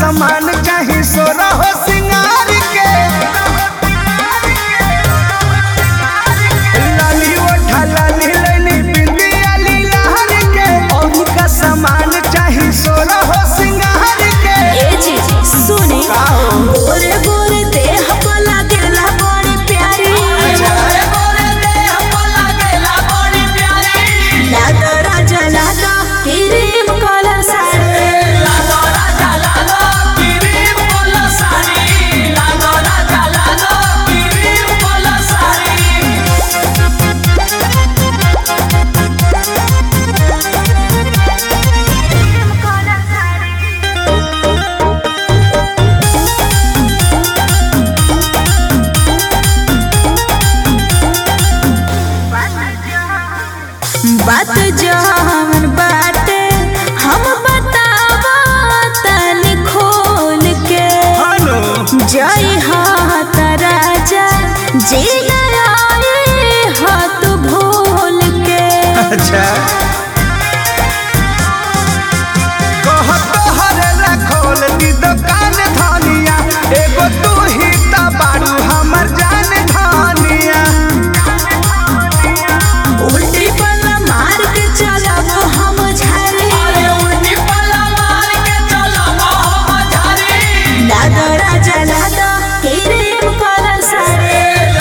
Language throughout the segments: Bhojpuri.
सामान चाही सोना हो सिंगार के लाली ओठा लाली लैली बिंदिया लीलार के और का सामान चाही सोना हो सिंगार के ए जी सुने का हो? गोरे गोरे देह पर लागेला बड़ी प्यारी लागा राजा लागा क्रीम कलर साड़ी बात जवन बाटे हम बतावा तनी खोल के हेलो जय हाथ राजा जी आए हाथ भूल के अच्छा कहत हरे खोल दी दुकान धनिया एगो तू ही त बारू हमर जान धनिया उल्टी पल्ला मार के चलब हम झारे लादा राजा लादा क्रीम कलर साड़ी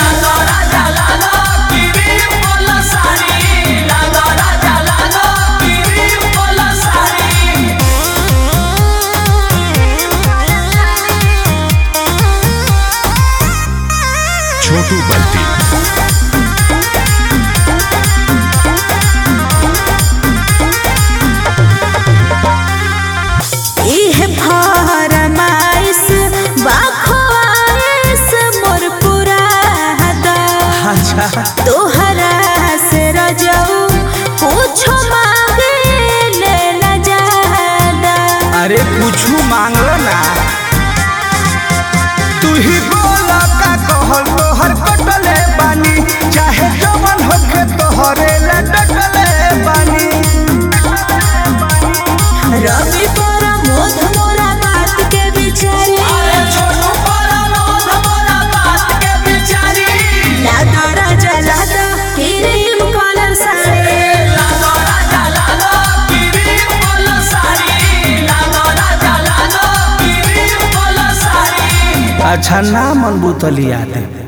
छोटू बल्टी इह फरमाइश बाखवाइश मोर पुरादा अच्छा तोहरा से रजऊ पूछो मांगे ले न जादा अरे कुछू मांगलो ना तू ही बोला का कहल तोहर कटले बानी चाहे जवन होके तोहरे ला डटले बानी रवि पर मोध मोरा बात के बिचारी लादा राजा लादा क्रीम कलर साड़ी अच्छा ना मन बुतलिया दे